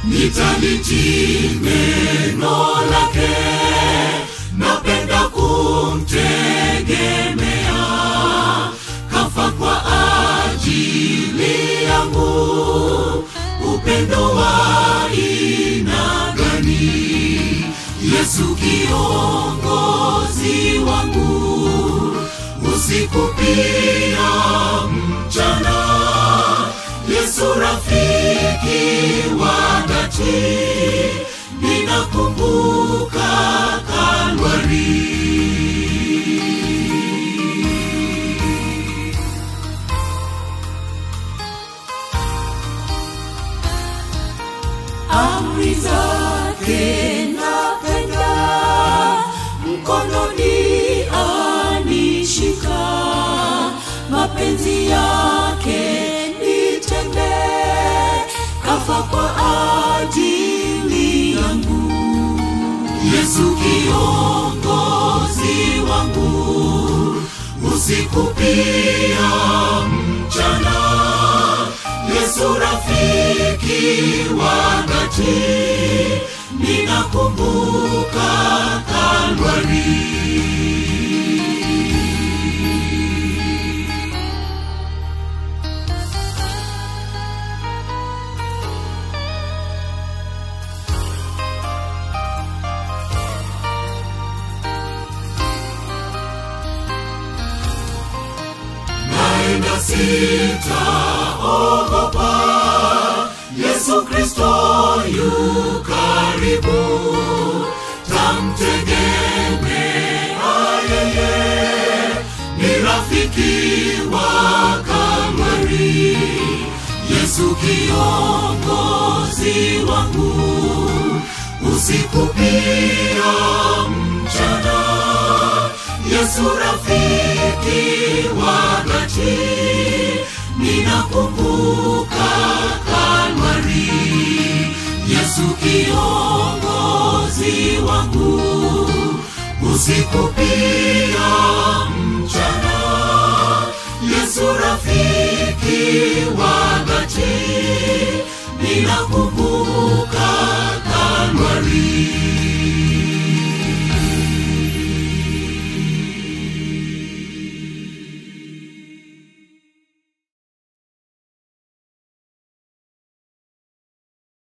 Nitalitii neno lake, napenda kumtegemea. Kafa kwa ajili yangu, upendo wa aina gani? Yesu kiongozi wangu, usiku pia mchana. Yesu rafiki wa dhati, ninakumbuka Kalvari. Amri zake napenda, mkononi anishika, mapenzi yake nitende, kafa kwa ajili yangu. Yesu kiongozi wangu, usiku pia mchana. Yesu rafiki wa dhati, ninakumbuka Kalvari. naenda sitaogopa, Yesu Kristo yu karibu, tamtegemea yeye, ni rafiki wa Kalvari. Yesu kiongozi wangu, usiku pia mchana. Yesu rafiki wa dhati, ninakumbuka Kalvari. Yesu kiongozi wangu, usiku pia mchana. Yesu rafiki wa